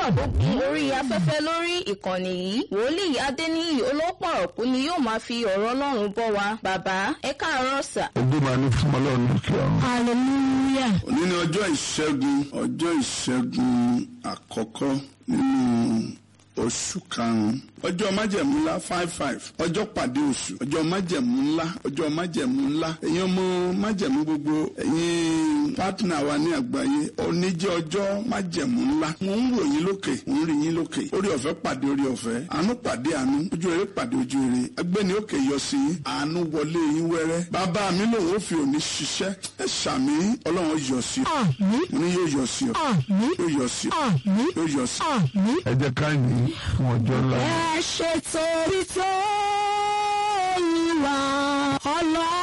tó gun orí afẹ́fẹ́ lórí ìkànnì yìí wòlíì adéníyì olópọ̀rọ̀kú ni yóò máa fi ọ̀rọ̀ ọlọ́run bọ́ wa bàbá ẹ káàárọ̀ sà. ojú máa ní fún ọlọ́run lókè ọ̀run. hallelujah. òní ni ọjọ́ ìṣẹ́gun ọjọ́ ìṣẹ́gun àkọ́kọ́ nínú oṣù karùn-ún ọjọ́ májẹ̀mú ńlá five five ọjọ́ pàdé oṣù ọjọ́ májẹ̀mú ńlá ọjọ́ májẹ̀mú ńlá ẹ̀yin ọmọ májẹ̀mú gbogbo ẹ̀yin pátínà wa ní àgbáyé òní jẹ́ ọjọ́ májẹ̀mú ńlá mo ń wò yín lókè mo ń rí yín lókè orí ọ̀fẹ́ pàdé orí ọ̀fẹ́ àánú pàdé àánú ojú rere pàdé ojú rere agbẹ́ni òkè yọ sí yín àánú wọlé yín wẹ́rẹ́ bàbá mi lòun ó fi òní ṣiṣẹ́ ẹ ṣàmì ọlọ́run yọ sí ọ àmín mo ní yóò yọ sí ọ àmín yóò yọ sí ọ àmín yóò yọ sí ọ. àmín. ẹ jẹ́ ká yìn fún ọjọ́ ńlá. ẹ ṣe torí tó yín wá ọlọ́run.